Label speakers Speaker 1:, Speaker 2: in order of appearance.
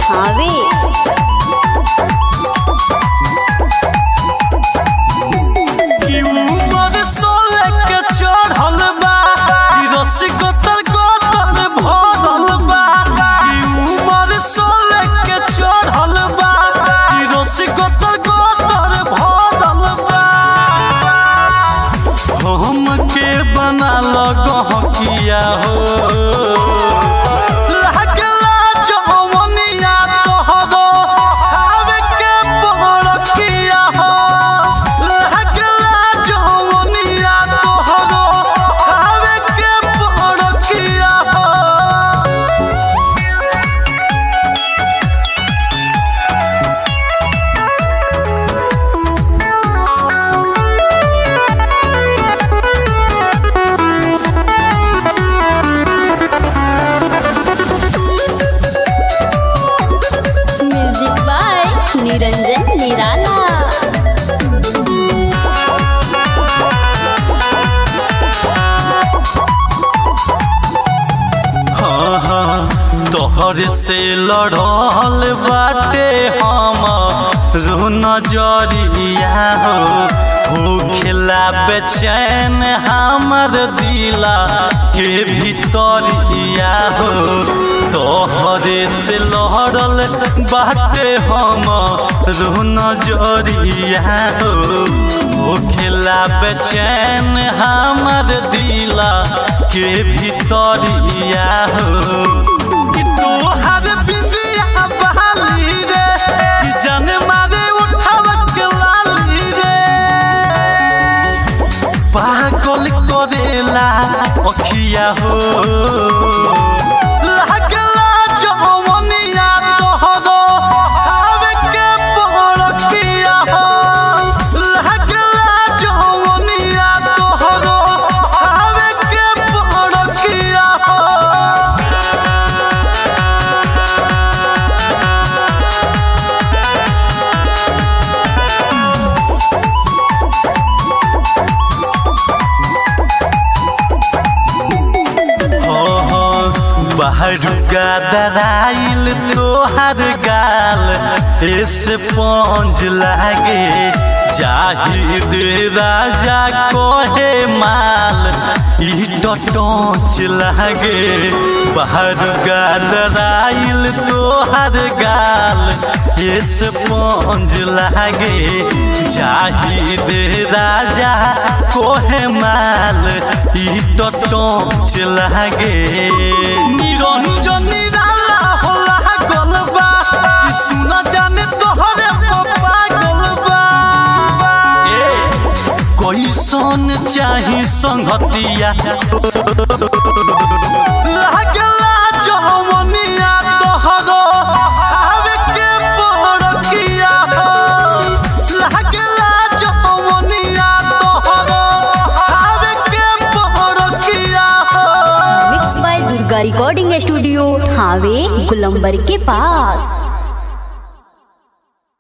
Speaker 1: थावे
Speaker 2: कि उमर सोले के चढ़ल बा कि रस्सी गोतर गोतर भरल बा कि उमर सोले के चढ़ल बा कि रस्सी गोतर गोतर भरल बा हम के बना लगहकिया हो लागला जवनिया तोहरो आवे के बड़किया हो लागला जवनिया तोहरो आवे के बड़किया हो
Speaker 1: म्यूजिक बाय निरंजन निराला
Speaker 2: हाँ हाँ तोहर से लड़ल बाटे हम रू नजरिया हो हो खेला बेचैन हमर दिला के भीतरिया हो तोहरे से लड़ल बाटे हम रू नजरिया हो हो खेला बेचैन हमर दिला के भीतरिया हो कि तोहर बिंदिया बहाली रे कि जान मारे उठाव के लाली रे पागल करेला अखिया हो लागला जवनिया तोहरो आवे के बड़किया हो लागला जवनिया तोहरो आवे के बड़किया हो बाहर का दराइल तोहर गाल ऐसे पहुँच लागे जाहिद राजा कोहे माल ई टोच लागे बाहर का दराइल तोहर गाल ऐसे पहुँच लागे जाहिद राजा कोहे माल ई टोच लागे निरंजन निराला होला गलबा ई सुना जाने तोहरे पप्पा गलबा ए कैसन चाही संगतिया लागला जवनिया तोहरो आवे के बड़किया हो लागला जवनिया तोहरो आवे के बड़किया हो
Speaker 1: mix by Durga recording studio Thawe गुलंबर के पास